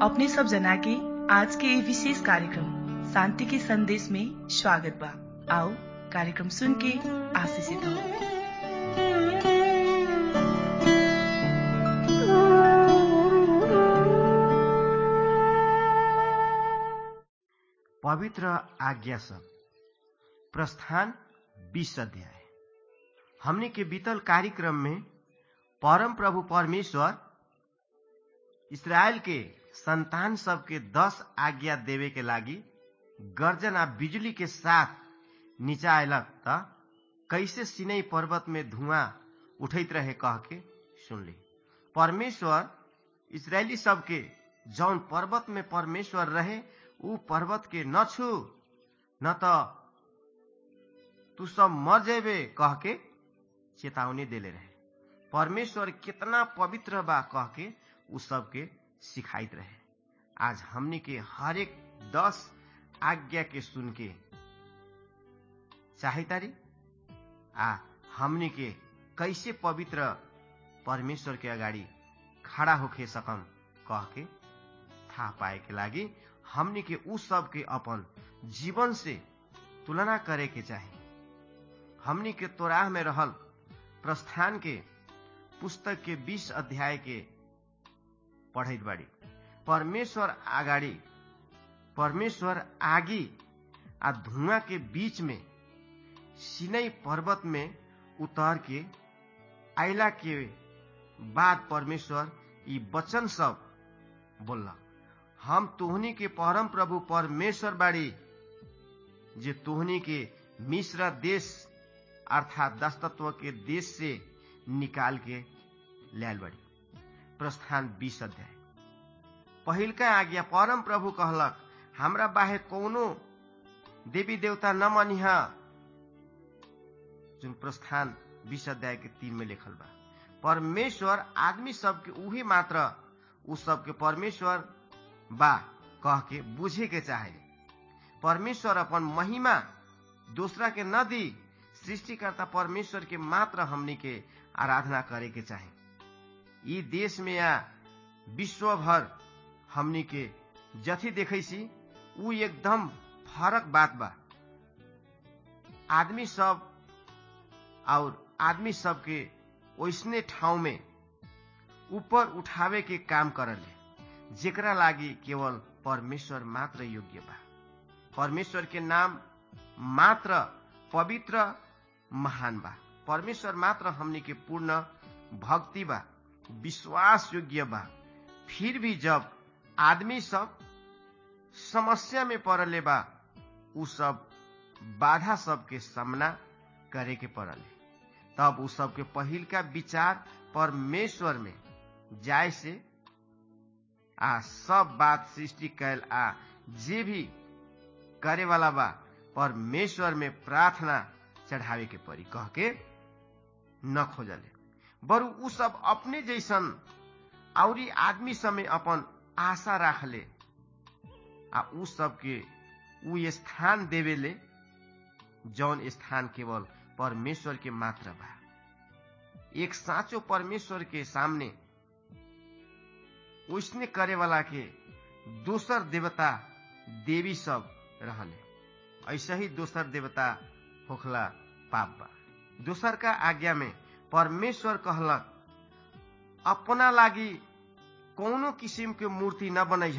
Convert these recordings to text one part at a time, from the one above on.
अपने सब जना के आज के ये विशेष कार्यक्रम शांति के संदेश में स्वागत बा आओ कार्यक्रम सुन के आशीषित हो पवित्र आज्ञा सब प्रस्थान बीस अध्याय हमने के बीतल कार्यक्रम में परम प्रभु परमेश्वर इसराइल के संतान सब के दस आज्ञा देवे के लागी गर्जन आ बिजली के साथ नीचा अयलक त कैसे सिनै पर्वत में धुआं उठैत रहे कह के सुनली परमेश्वर इसराइली सबके जौन पर्वत में परमेश्वर रहे ऊ पर्वत के न छू न त तू सब मर जेबे कह के चेतावनी देले रहे परमेश्वर कितना पवित्र बा कह के उ सबके सिखाइत रहे आज हमनी के हर एक दस आज्ञा के सुन के चाहतारी आ हमनी के कैसे पवित्र परमेश्वर के अगाडि खड़ा होके सकम कह के थाहा पाए के लागि हमनी के उ सब के अपन जीवन से तुलना करे के चाही हमनी के तोराह में रहल प्रस्थान के पुस्तक के बीस अध्याय के पढ़ैत बाड़ी परमेश्वर अगाडि परमेश्वर आगी आ धुआं के बीच में सिनै पर्वत में उतर के आइला के बाद परमेश्वर ई वचन सब बोललक हम तोहनी के परम प्रभु परमेश्वर बाड़ी जे तोहनी के मिश्र देश अर्थात दस्तत्व के देश से निकाल के लायल बड़ी प्रस्थान बीस अध्याय पहिलका आज्ञा परम प्रभु कहलक हमरा बाहे कौनो देवी देवता न मनिह जुन प्रस्थान बीस अध्याय के तीन में लिखल बा परमेश्वर आदमी सबके उही मात्र उ सबके परमेश्वर बा कह के बुझे के चाहे परमेश्वर अपन महिमा दूसरा के न दी सृष्टिकर्ता परमेश्वर के मात्र हमनी के आराधना करे के चाहे ई देश में या विश्व भर हमनी के जथी देखे सी उ एकदम फरक बात बा आदमी सब और आदमी सब के ओसने ठाउँ में ऊपर उठावे के काम करले जेकरा लागी केवल परमेश्वर मात्र योग्य बा परमेश्वर के नाम मात्र पवित्र महान बा परमेश्वर मात्र हमनी के पूर्ण भक्ति बा विश्वास योग्य बा फिर भी जब आदमी सब समस्या में पड़ले बा उ सब बाधा सबके सामना करे के पड़ले तब उ सबके पहिल का विचार परमेश्वर में जाय से आ सब बात सृष्टि कैल आ जे भी करे वाला बा परमेश्वर में प्रार्थना चढ़ावे के पड़ी कह के न खोजले बरु उ सब अपने जैसन औरी आदमी सब में अपन आशा राखले आ उ सबके उ स्थान देवेले जौन स्थान केवल परमेश्वर के मात्र बा एक साँचो परमेश्वर के सामने उसने करे वाला के दोसर देवता देवी सब रहले ऐसे ही दोसर देवता होखला पाप बा दोसर का आज्ञा में परमेश्वर कहलक अपना लागी कौनो किसिम के मूर्ति न बनैह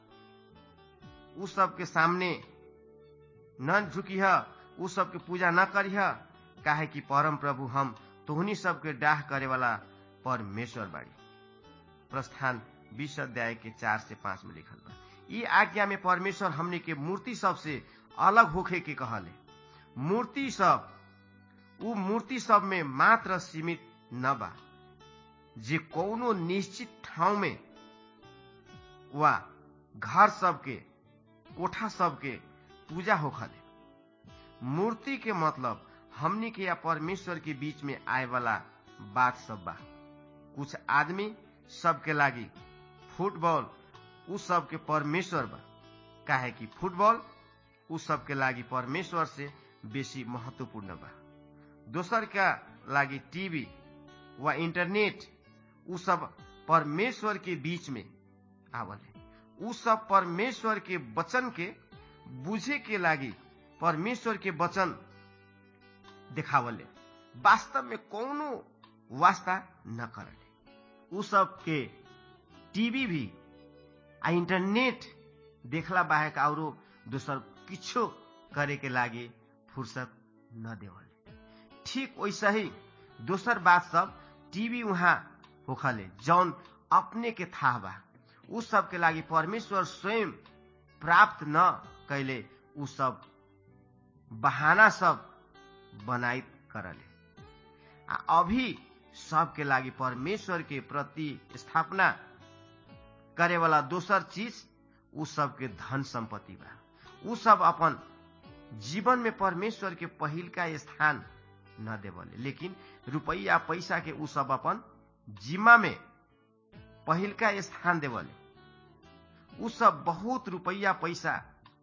उ सबके सामने न झुकिह उ सबके पूजा न करिह काहे कि परम प्रभु हम तोहनी सबके डाह करे वाला परमेश्वर बाड़ी प्रस्थान बीस अध्याय के चार से पांच में लिखल बा ई आज्ञा में परमेश्वर हमने के मूर्ति सब से अलग होखे के कहले मूर्ति सब उ मूर्ति सब में मात्र सीमित न बा जे कौनो निश्चित ठाउँ में वा घर सबके कोठा सबके पूजा होखले मूर्ति के मतलब हमनी के या परमेश्वर के बीच में आए वाला बात सब बा कुछ आदमी सबके लागी फुटबॉल उ सबके परमेश्वर बा काहे कि फुटबॉल उ सबके लागी परमेश्वर से बेसी महत्वपूर्ण बा दोसर का लागी टीवी वा इंटरनेट उ सब परमेश्वर के बीच में आवले उ सब परमेश्वर के वचन के बुझे के लागी परमेश्वर के वचन देखावले वास्तव में कौनो वास्ता न करले उ सब के टीवी भी आ इंटरनेट देखला बाहेक औरो दोसर किछो करे के लागी फुर्सत न देवले ठीक वैसा ही दोसर बात सब टीवी वहाँ होखले जौन अपने के था बा उ सब के लागी परमेश्वर स्वयं प्राप्त न कैले उ सब बहाना सब बनाई करले आ अभी सबके लागि परमेश्वर के प्रति स्थापना करे वाला दोसर चीज उ सबके धन संपत्ति बा उ सब अपन जीवन में परमेश्वर के पहिल का स्थान न देवले लेकिन रुपैया पैसा के उ सब अपन जिम्मा में पहिल का स्थान देवले उ सब बहुत रुपैया पैसा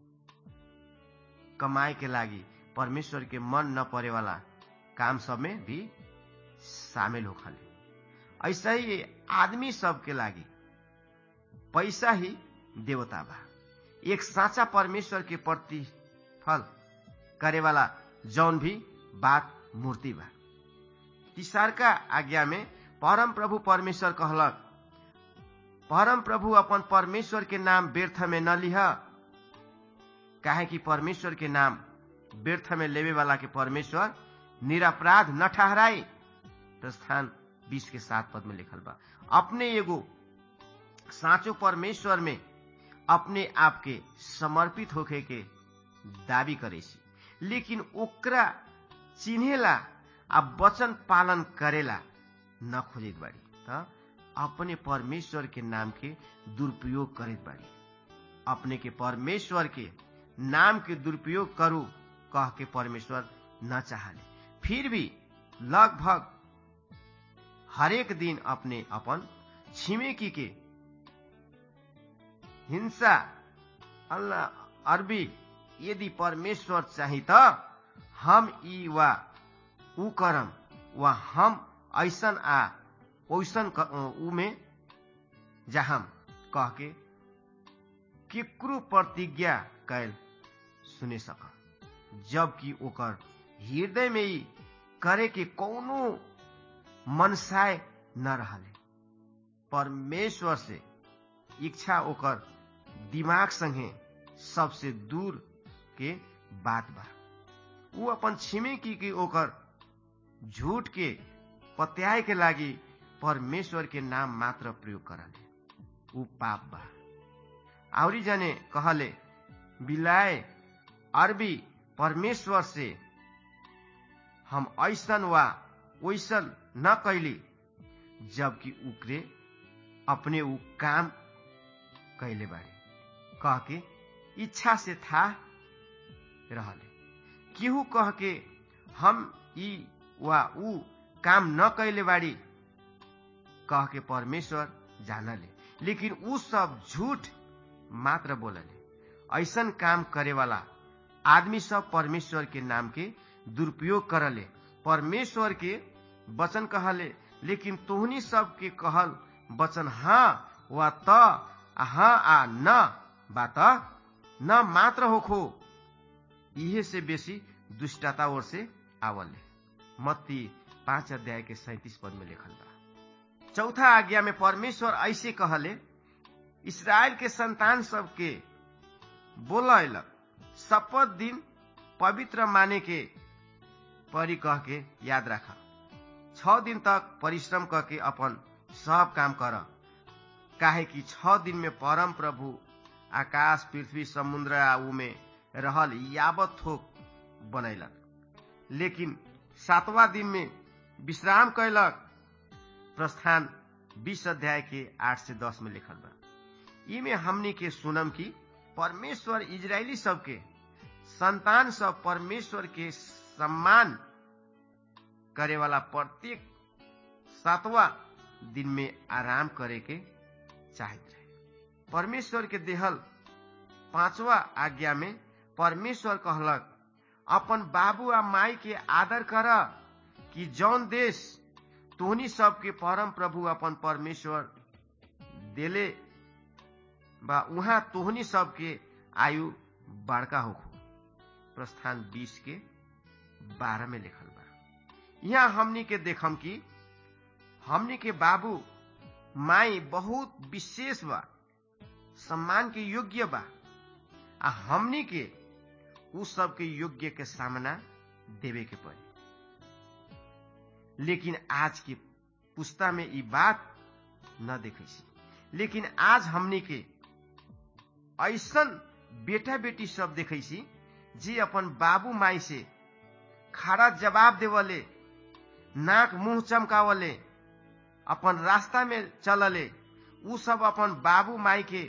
कमाए के लागी परमेश्वर के मन न परे वाला काम सब में भी शामिल होखले ऐसा ही आदमी सब के लागी पैसा ही देवता बा एक साचा परमेश्वर के प्रति फल करे वाला जौन भी बात मूर्ति बा तीसर का आज्ञा में परम प्रभु परमेश्वर कहलक परम प्रभु अपन परमेश्वर के नाम व्यर्थ में न लिह काहे कि परमेश्वर के नाम व्यर्थ में लेवे वाला के परमेश्वर निरपराध न ठहराई प्रस्थान बीस के सात पद में लिखल बा अपने एगो साचो परमेश्वर में अपने आप के समर्पित होके के दावी करे लेकिन ओकरा चिन्हेला आ वचन पालन करेला न खोजित बाड़ी त अपने परमेश्वर के नाम के दुरुपयोग करित बाड़ी अपने के परमेश्वर के नाम के दुरुपयोग करू कह के परमेश्वर न चाहले फिर भी लगभग हरेक दिन अपने अपन छिमेकी के हिंसा अल्लाह अरबी यदि परमेश्वर चाही त हम ई वा ऊ करम वा हम ऐसन आ ओइसन ऊ में जहाँ कह के केकरो प्रतिज्ञा कैल सुने सक जबकि ओकर हृदय में ही करे के कौनो मनसाय न रहले परमेश्वर से इच्छा ओकर दिमाग संगे सबसे दूर के बात बा ऊ अपन छिमेकी के ओकर झूठ के पत्याय के लागी परमेश्वर के नाम मात्र प्रयोग करले ऊ पाप बा आवरी जने कहले बिलाए अरबी परमेश्वर से हम ऐसन वा वैसन न कैली जबकि उकरे अपने ऊ काम कैले बाड़ी कह के इच्छा से था रहले केहू कह के हम ई वा ऊ काम न कैले बाड़ी कह के परमेश्वर जानले लेकिन ऊ सब झूठ मात्र बोलले ऐसन काम करे वाला आदमी सब परमेश्वर के नाम के दुरुपयोग करले परमेश्वर के वचन कहले लेकिन तोहनी सब के कहल वचन हाँ वा त हाँ आ न बात न मात्र होखो इहे से बेसी दुष्टता ओर से आवले मत्ती पांच अध्याय के सैतीस पद में लिखल बा चौथा आज्ञा में परमेश्वर ऐसे कहले इसराइल के संतान सबके बोलक शपथ दिन पवित्र माने के परी कह के याद रख छ दिन तक परिश्रम करके अपन सब काम कर काहे कि छ दिन में परम प्रभु आकाश पृथ्वी समुद्र आ में रहल यावत थोक बनैलक लेकिन सातवा दिन में विश्राम कैलक प्रस्थान बीस अध्याय के आठ से दस में लिखल बा इमे हमनी के सुनम की परमेश्वर इजरायली सबके संतान सब परमेश्वर के सम्मान करे वाला प्रत्येक सातवा दिन में आराम करे के चाहत रहे परमेश्वर के देहल पांचवा आज्ञा में परमेश्वर कहलक अपन बाबू आ माई के आदर कर कि जौन देश तोहनी सबके परम प्रभु अपन परमेश्वर देले बा उहाँ तोहनी सबके आयु बड़का होखो प्रस्थान बीस के बारह में लिखल बा यहाँ हमनी के देखम कि हमनी के बाबू माई बहुत विशेष बा सम्मान के योग्य बा आ हमनी के उ सबके योग्य के सामना देवे के पड़ी लेकिन आज के पुस्ता में ई बात न देखे लेकिन आज हमनी के ऐसन बेटा बेटी सब देखे जे अपन बाबू माई से खड़ा जवाब देवले नाक मुंह चमकावले अपन रास्ता में चलले उ सब अपन बाबू माई के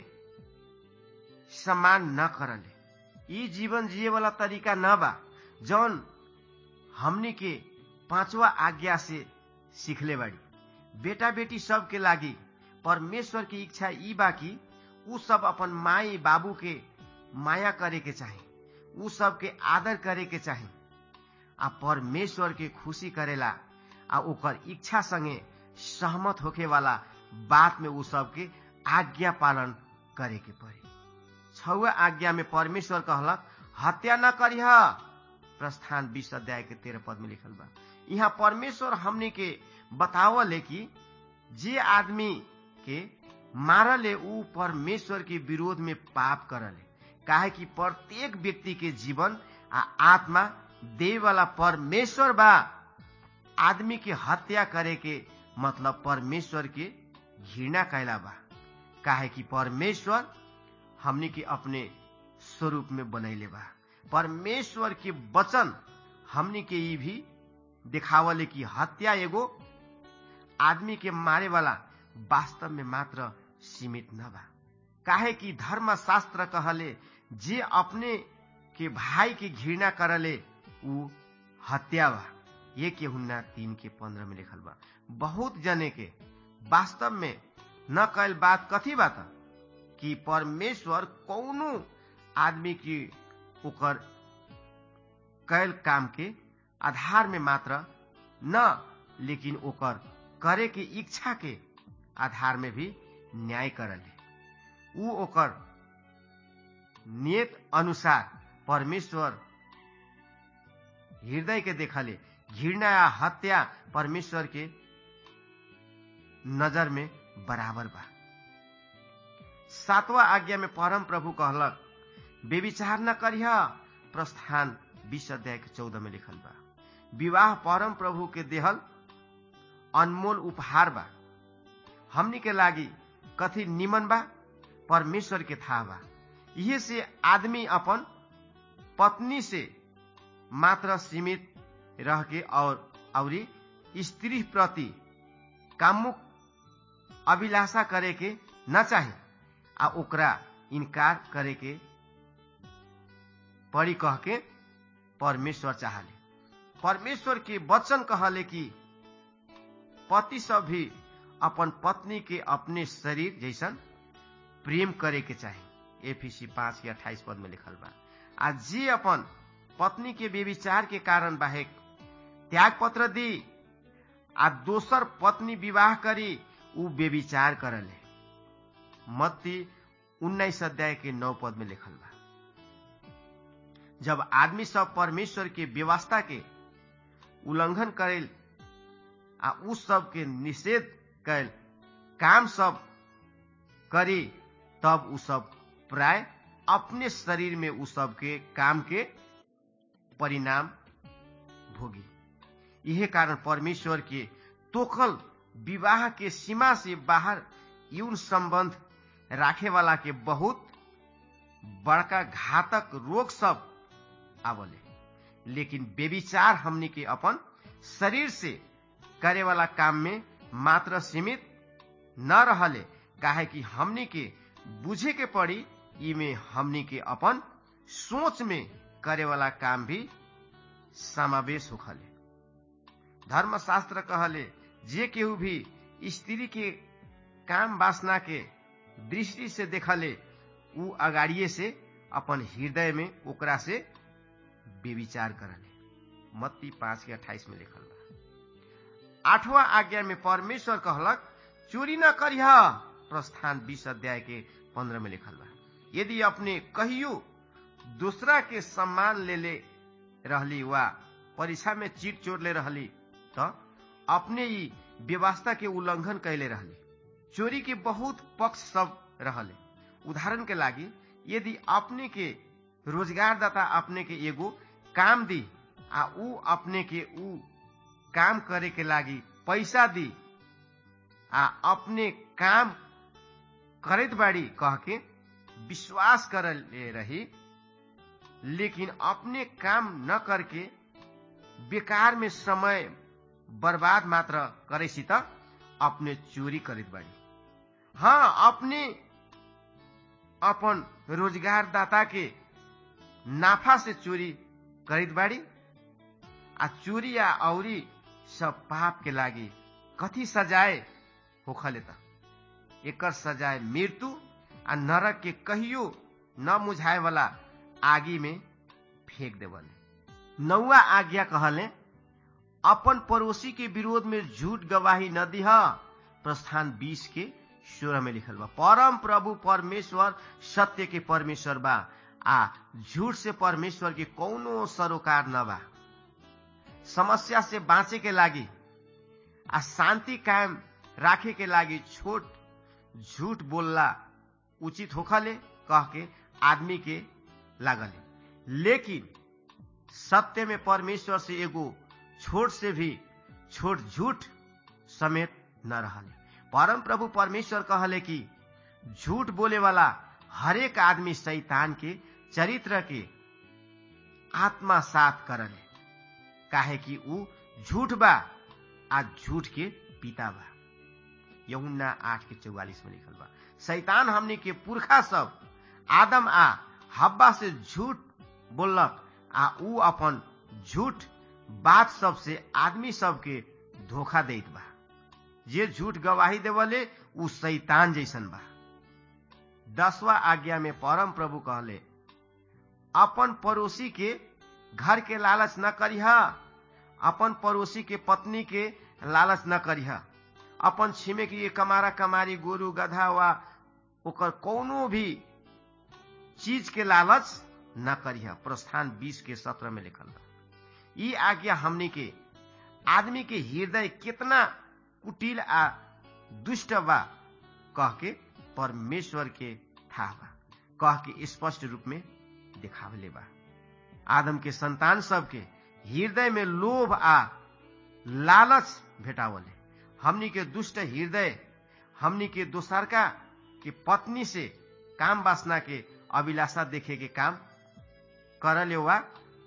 सम्मान न करले ई जीवन जिए वाला तरीका न बा जौन हमनी के पांचवा आज्ञा से सीखले बाड़ी बेटा बेटी सबके लागी परमेश्वर की इच्छा ई बा कि उ सब अपन माई बाबू के माया करे के चाही उ सब के आदर करे के चाही आ परमेश्वर के खुशी करेला आ ओकर इच्छा संगे सहमत होके वाला बात में उ सब के आज्ञा पालन करे के पड़ी छुआ आज्ञा में परमेश्वर कहलक हत्या न करिह प्रस्थान बीस अध्याय के तेरह पद में लिखल बा यहाँ परमेश्वर हमने के बतावले कि जे आदमी के मारले उ परमेश्वर के विरोध में पाप करले काहे कि प्रत्येक व्यक्ति के जीवन आ आत्मा दे वाला परमेश्वर बा आदमी के हत्या करे के मतलब परमेश्वर के घृणा कैला बा काहे कि परमेश्वर हमनी के अपने स्वरूप में बनैले बा परमेश्वर के वचन हमनी के ई भी दिखावले कि हत्या एगो आदमी के मारे वाला वास्तव में मात्र सीमित न बा काहे कि धर्म शास्त्र कहले जे अपने के भाई के घृणा करले उ हत्या बा ये के हुन्ना तीन के पंद्रह में लिखल बा बहुत जने के वास्तव में न कैल बात कथी बात कि परमेश्वर कौनो आदमी की ओकर कैल काम के आधार में मात्र न लेकिन ओकर करे के इच्छा के आधार में भी न्याय करले उ ओकर नियत अनुसार परमेश्वर हृदय के देखले घृणा या हत्या परमेश्वर के नजर में बराबर बा सातवा आज्ञा में परम प्रभु कहलक बेविचार न करिह प्रस्थान बीस अध्याय के चौदह में लिखल बा विवाह परम प्रभु के देहल अनमोल उपहार बा हमनी के लागी कथी निमन बा परमेश्वर के था बा इहे से आदमी अपन पत्नी से मात्र सीमित रह के और औरी स्त्री प्रति कामुक अभिलाषा करे के न चाहे आ ओकरा इनकार करे के पड़ी कह के परमेश्वर चाहले परमेश्वर के वचन कहले कि पति सब भी अपन पत्नी के अपने शरीर जैसन प्रेम करे के चाहे एफीसी पांच के अट्ठाईस पद में लिखल बा आ जे अपन पत्नी के बेविचार के कारण बाहेक त्याग पत्र दी आ दोसर पत्नी विवाह करी उ बेविचार करले मत्ती उन्नाइस अध्याय के नौ पद में लिखल बा जब आदमी सब परमेश्वर के व्यवस्था के उल्लंघन करेल आ उ सब के निषेध कैल काम सब करी तब उ सब प्राय अपने शरीर में उ सब के काम के परिणाम भोगी यही कारण परमेश्वर के तोखल विवाह के सीमा से बाहर यौन संबंध राखे वाला के बहुत बड़का घातक रोग सब आवले लेकिन बेविचार हमनी के अपन शरीर से करे वाला काम में मात्र सीमित न रहले काहे कि हमनी के बुझे के पड़ी इमे हमनी के अपन सोच में करे वाला काम भी समावेश होखले धर्मशास्त्र कहले जे केहू भी स्त्री के काम वासना के दृष्टि से देखले उ अगाड़िए से अपन हृदय में ओकरा से बेविचार करले मत्ती पांच के अट्ठाईस में लिखल बा आठवां आज्ञा में परमेश्वर कहलक चोरी न करिह प्रस्थान बीस अध्याय के पंद्रह में लिखल बा यदि अपने कहियो दूसरा के सम्मान ले ले रहली वा परीक्षा में चीट चोर ले रहली तो अपने ही व्यवस्था के उल्लंघन कैले रहली चोरी के बहुत पक्ष सब रहले उदाहरण के लागी यदि अपने के रोजगार दाता अपने के एगो काम दी आ ऊ अपने के ऊ काम करे के लागी पैसा दी आ अपने काम करत बाड़ी कह के विश्वास कर ले रही लेकिन अपने काम न करके बेकार में समय बर्बाद मात्र करे सी त अपने चोरी करत बाड़ी हाँ अपने अपन रोजगार दाता के नाफा से चोरी करत बाड़ी आ चोरी या औरी सब पाप के लागी कथी सजाए होखले त एकर सजाए मृत्यु आ नरक के कहियो न मुझाए वाला आगी में फेंक देवले नौवा आज्ञा कहले अपन पड़ोसी के विरोध में झूठ गवाही न दिह प्रस्थान बीस के सोलह में लिखल बा परम प्रभु परमेश्वर सत्य के परमेश्वर बा आ झूठ से परमेश्वर के कौनो सरोकार न बा समस्या से बाँचे के लागी आ शांति कायम राखे के लागी छोट झूठ बोलला उचित होखले कह के आदमी के लागले लेकिन सत्य में परमेश्वर से एगो छोट से भी छोट झूठ समेत न रहले परम प्रभु परमेश्वर कहले कि झूठ बोले वाला हरेक आदमी शैतान के चरित्र के आत्मा साथ करले काहे कि ऊ झूठ बा आ झूठ के पिता बा यहुन्ना आठ के चौवालीस में लिखल बा शैतान हमने के पुरखा सब आदम आ हब्बा से झूठ बोलक आ ऊ अपन झूठ बात सब से आदमी सब के धोखा देत बा जे झूठ गवाही देवले ऊ शैतान जैसन बा दसवा आज्ञा में परम प्रभु कहले अपन पड़ोसी के घर के लालच न करिह अपन पड़ोसी के पत्नी के लालच न करिह अपन छिमेकी के कमारा कमारी गोरु गधा वा ओकर कोनो भी चीज के लालच न करिह प्रस्थान बीस के सत्रह में लिखल बा ई आज्ञा हमनी के आदमी के हृदय कितना कुटिल आ दुष्ट बा कह के परमेश्वर के था बा कह के स्पष्ट रूप में दिखावले बा आदम के संतान सबके हृदय में लोभ आ लालच भेटावले हमनी के दुष्ट हृदय हमनी के दोसरका के पत्नी से काम वासना के अभिलाषा देखे के काम करले वा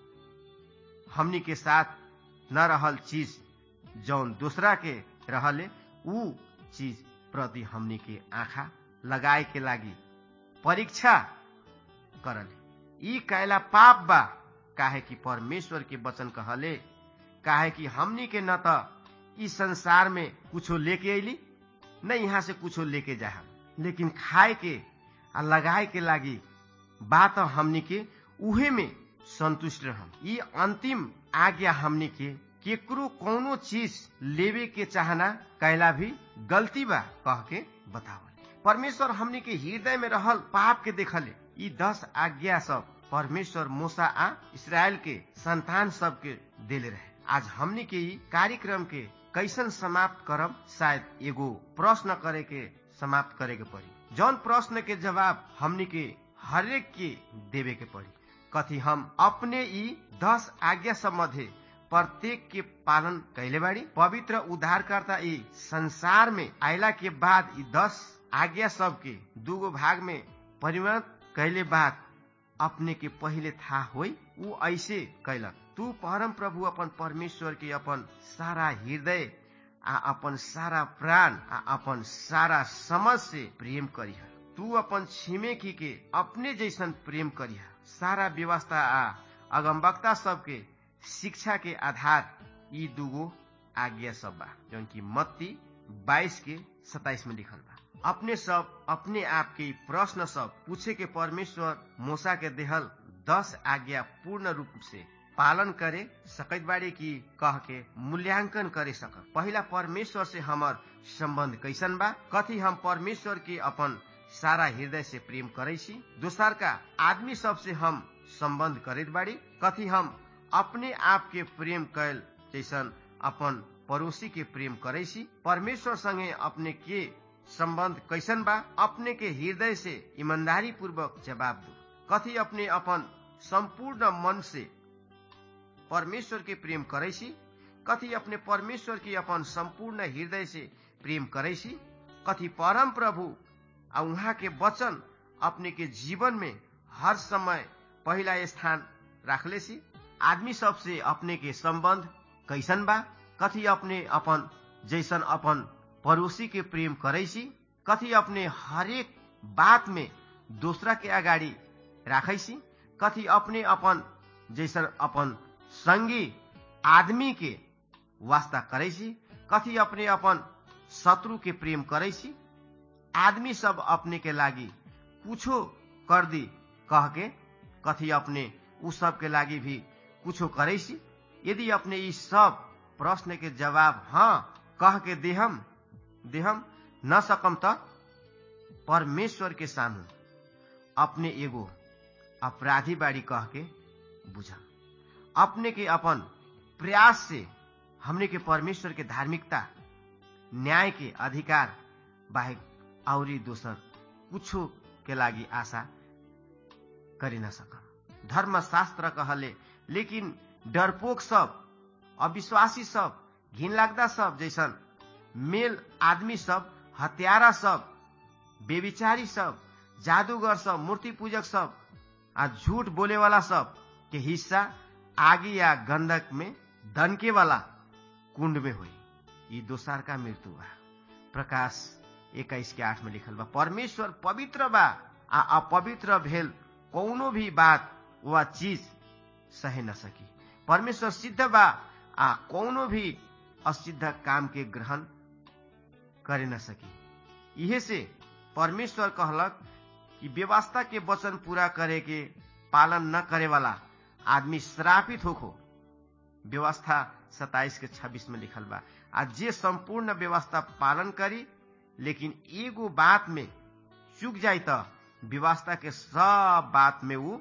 हमनी के साथ न रहल चीज जौन दूसरा के रहले ऊ चीज प्रति हमनी के आँखा लगाए के लागी परीक्षा करले ई कैला पाप बा काहे कि परमेश्वर के वचन कहले काहे कि हमनी के न त ई संसार में कुछो लेके अली न यहाँ से कुछो लेके जा लेकिन खाए के आ लगाए के लागी बात हमनी के उहे में संतुष्ट रहम ई अंतिम आज्ञा हमनी के केकरो कोनो चीज लेवे के चाहना कैला भी गलती बा कह के बतावल परमेश्वर हमनी के हृदय में रहल पाप के देखले ई दस आज्ञा सब परमेश्वर मूसा आ इसराइल के संतान सब के देले रहे आज हमनी के ई कार्यक्रम के कैसन समाप्त करब शायद एगो प्रश्न करे के समाप्त करे के पड़ी जौन प्रश्न के जवाब हमनी के हरेक के देवे के पड़ी कथी हम अपने ई दस आज्ञा सब मध्य प्रत्येक के पालन कैले बाड़ी पवित्र उद्धारकर्ता ई संसार में आयला के बाद ई दस आज्ञा सब के दूगो भाग में परिवर्तन कैले बाद अपने के पहले था होई ऊ ऐसे कैलक तू परम प्रभु अपन परमेश्वर के अपन सारा हृदय आ अपन सारा प्राण आ अपन सारा समझ से प्रेम करिह तू अपन छिमेकी के अपने जैसन प्रेम करिह सारा व्यवस्था आ अगमवक्ता सबके शिक्षा के आधार ई दूगो आज्ञा सब बा जौन की मत्ती बाईस के सताइस में लिखल बा अपने सब अपने आप के प्रश्न सब पूछे के परमेश्वर मोसा के देहल दस आज्ञा पूर्ण रूप से पालन करे सकत बाड़ी की कह के मूल्यांकन करे सक पहला परमेश्वर से हमर संबंध कैसन बा कथी हम परमेश्वर के अपन सारा हृदय से प्रेम करे छी दोसर का आदमी सबसे हम संबंध करत बाड़ी कथी हम अपने आप के प्रेम कैल जैसन अपन पड़ोसी के प्रेम करे छी परमेश्वर संगे अपने के संबंध कैसन बा अपने के हृदय से ईमानदारी पूर्वक जवाब दो कथी अपने अपन संपूर्ण मन से परमेश्वर के प्रेम करे छी कथी अपने परमेश्वर के अपन संपूर्ण हृदय से प्रेम करे छी कथी परम प्रभु आ उहाँ के वचन अपने के जीवन में हर समय पहला स्थान राखले छी आदमी सबसे अपने के संबंध कैसन बा कथी अपने अपन जैसन अपन पड़ोसी के प्रेम करे छी कथी अपने हरेक बात में दूसरा के अगाडि राखे छी कथी अपने अपन जैसन अपन संगी आदमी के वास्ता करे छी कथी अपने अपन शत्रु के प्रेम करे छी आदमी सब अपने के लागी कुछो कर दी कह के कथी अपने उ सब के लागी भी कुछो करे छी यदि अपने ई सब प्रश्न के जवाब हाँ कह के देहम देहम न सकम त परमेश्वर के सामू अपने एगो अपराधी बाड़ी कह के बुझा अपने के अपन प्रयास से हमने के परमेश्वर के धार्मिकता न्याय के अधिकार बाहेक औरी दोसर कुछो के लागी आशा करी न सकम धर्मशास्त्र कहले लेकिन डरपोक सब अविश्वासी सब घिन लाग्दा सब जैसन मेल आदमी सब हत्यारा सब बेविचारी सब जादूगर सब मूर्ति पूजक सब आ झूठ बोले वाला सब के हिस्सा आगे या गंधक में दनके वाला कुंड में हुई ये दोसर का मृत्यु बा प्रकाश इक्कीस के आठ में लिखल बा परमेश्वर पवित्र बा आ अपवित्र भेल कौनो भी बात वा चीज सहे न सकी परमेश्वर सिद्ध बा आ कौनो भी असिद्ध काम के ग्रहण करे न सकी इहे से परमेश्वर कहलक कि व्यवस्था के वचन पूरा करे के पालन न करे वाला आदमी श्रापित होखो व्यवस्था सताइस के छब्बीस में लिखल बा आ जे संपूर्ण व्यवस्था पालन करी लेकिन एगो बात में चूक जाय त व्यवस्था के सब बात में वो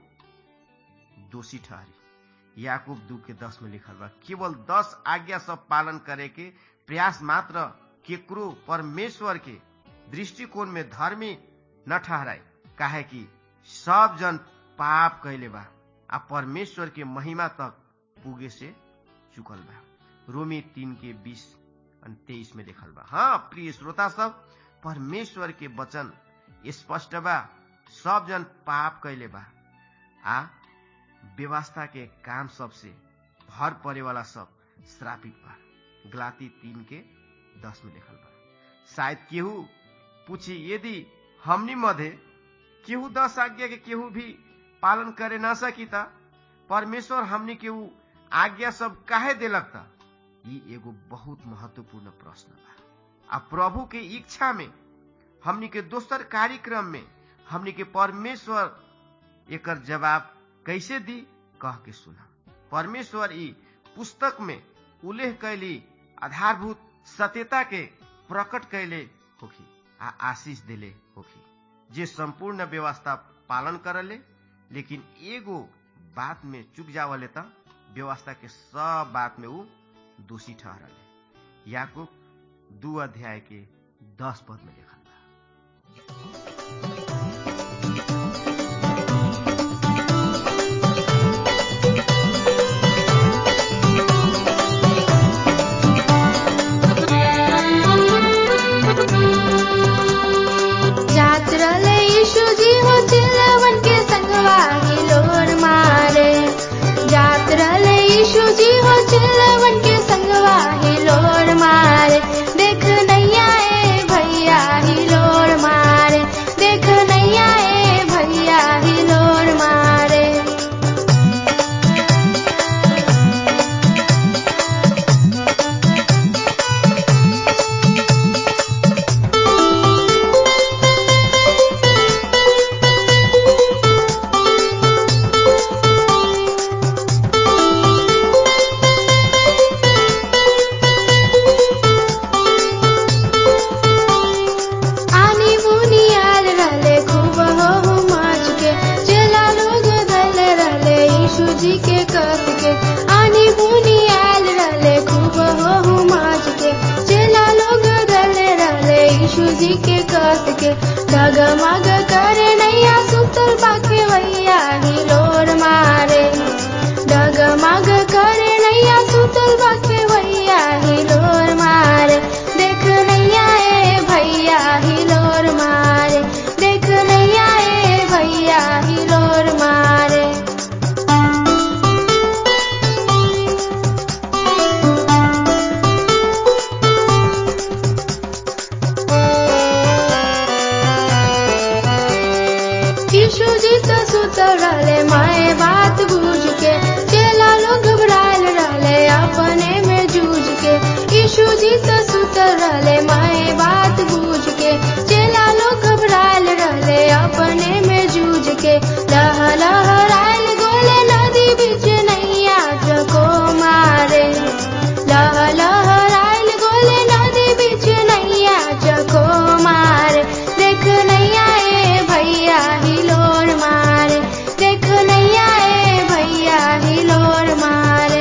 दोषी ठहरी याकूब दू के दस में लिखल बा केवल दस आज्ञा सब पालन करे के प्रयास मात्र केकरो परमेश्वर के दृष्टिकोण में धर्मी न ठहराए काहे कि सब जन पाप कैले बा आ परमेश्वर के महिमा तक पुगे से चुकल बा रोमी तीन के बीस तेईस में लिखल बा हाँ प्रिय श्रोता सब परमेश्वर के वचन स्पष्ट बा सब जन पाप कैले बा आ व्यवस्था के काम सबसे भर परे वाला सब श्रापित बा गलाती तीन के दस में लिखल बा शायद केहू पूछी यदि हमनी मध्य केहू दस आज्ञा के केहू भी पालन करे न सकी त परमेश्वर हमनी केहू आज्ञा सब काहे देलक त ई एगो बहुत महत्वपूर्ण प्रश्न बा आ प्रभु के इच्छा में हमनी के दोसर कार्यक्रम में हमनी के परमेश्वर एकर जवाब कैसे दी कह के सुना परमेश्वर ई पुस्तक में उल्लेख कैली आधारभूत सत्यता के प्रकट कैले होखी आ आशीष दिले होखी जे संपूर्ण व्यवस्था पालन करले लेकिन एगो बात में चुक जावले त व्यवस्था के सब बात में ऊ दोषी ठहरले याकूब दू अध्याय के दस पद में लिखल बा देख नैया ए भैया हिलोर मारे देख नैया ए डगमग करे नैया सुतल बाके वैया हिलोर मारे डगमग करे नैया सुतल बाके वैया हिलोर मारे देख नैया ए भैया हिलोर मारे देख नैया ए भैया हिलोर मारे यीशु जी तो सुतल रहले माए बात बूझ के चेला लोग घबरायल रहले अपने में जूझ के यीशु जी तो सुतल रहले माए बात बूझ के चेला लोग घबरायल रहले अपने में जूझ के लह लहरायल गोले नदी बीच नैया जको मारे लह लहरायल गोले नदी बीच नैया जको मारे देख नैया ए भैया हिलोर मारे देख नैया ए भैया हिलोर मारे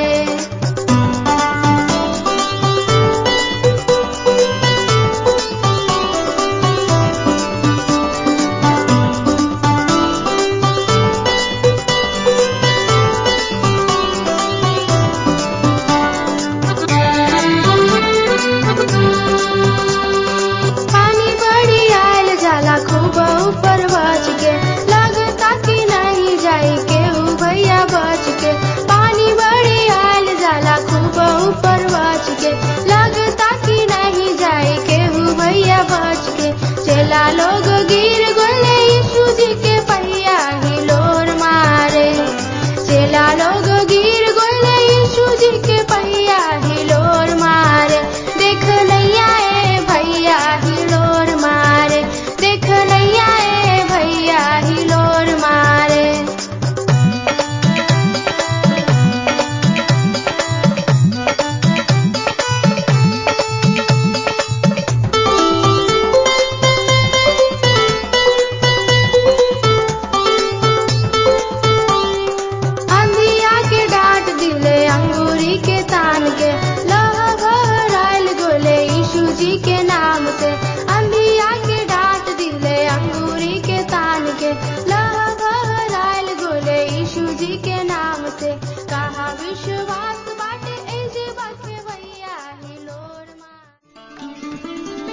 पानी बड़ी आयल जाला खूब ऊपर बच के लगता कि नहीं जाई केहू भैया बच के पानी बड़ी आयल जाला खूब ऊपर बच के लगता कि नहीं जाई केहू भैया बच के चेला लोग गिर गोले यीशु जी के पहिया हिलोर मारे चेला लोग गिर गोले यीशु जी के पहिया हिलोर मारे देख नैया ए भैया हिलोर मारे देख नैया ए भैया हिलोर मारे अंधिया के डांट दिले अंगूरी के तान के लह बहराइल गोले यीशु जी के नाम से अंधिया के डांट दिले अंगूरी के तान के लह बहराइल गोले यीशु जी के नाम से कहा विश्वास बाटे ऐसे बाटे भैया हिलोर मार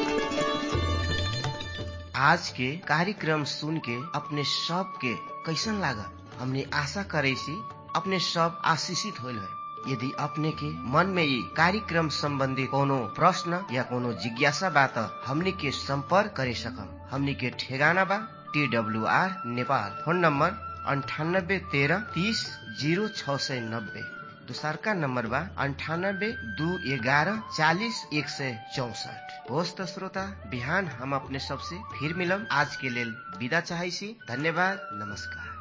आज के कार्यक्रम सुन के अपने सब के कैसन लागल हमने आशा करे सी अपने सब आशीषित होल है यदि अपने के मन में ये कार्यक्रम संबंधी कोनो प्रश्न या कोनो जिज्ञासा बा त हमनी के संपर्क करे सकम हमनी के ठेगाना बा T W R Nepal phone number अंठानब्बे तेरह तीस जीरो छ सय नब्बे दोसरका नम्बर बा अन्ठानब्बे दू एघारह चालिस एक सय चौसठ होस् त श्रोता बिहान हम अपने सबसे फिर मिलम आज के लेल विदा चाहैसी धन्यवाद नमस्कार